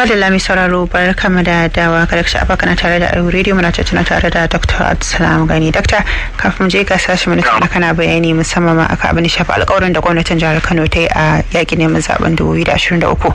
madalla mai sauraro bar kama da dawa kada ka sha'afa kana tare da arewa radio muna tattuna tare da dr abdulsalam gani dakta kafin je ga sashi mana kana kana bayani musamman ma aka abin da shafi alƙawarin da gwamnatin jihar kano ta yi a yaƙi neman zaben 2023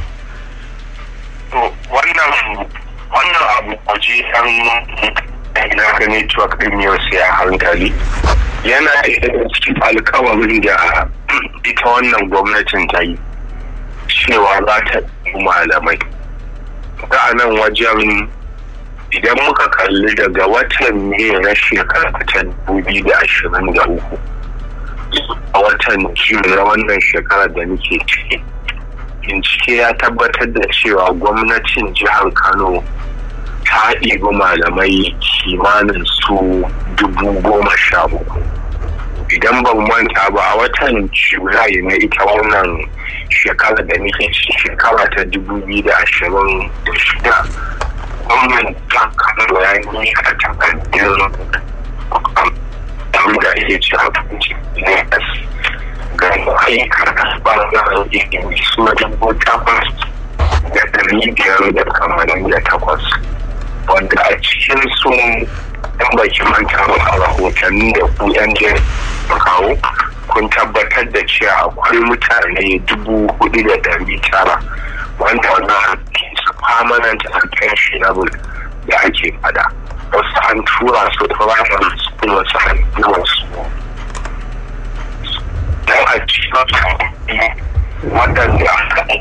wannan wannan abu waje an ina gani cewa kadimiyar sai a hankali yana daga cikin alkawarin da ita wannan gwamnatin ta yi cewa za ta malamai ta nan wajen idan muka kalli daga watan ne na shekara ta dubi da ashirin da uku a watan jiyu na wannan shekara da muke ciki bincike ya tabbatar da cewa gwamnatin jihar kano ta ɗibi malamai kimanin su dubu goma sha uku idan ban manta ba a watan julai na ita wannan shekara da muke shekara ta dubu biyu da ashirin da shida gwamnan ta kano ya yi a takardun da ake ci abinci ga ayyukan ɓangaren ilimi su dubu takwas da ɗari biyar da kamarin da takwas wanda a cikin sun yan baki manta a rahotanni da ku yan kawo kun tabbatar da cewa akwai mutane dubu hudu da dari tara wanda wannan su permanent and pensionable da ake fada wasu an tura su primary school wasu an tura su don a cikin waɗanda aka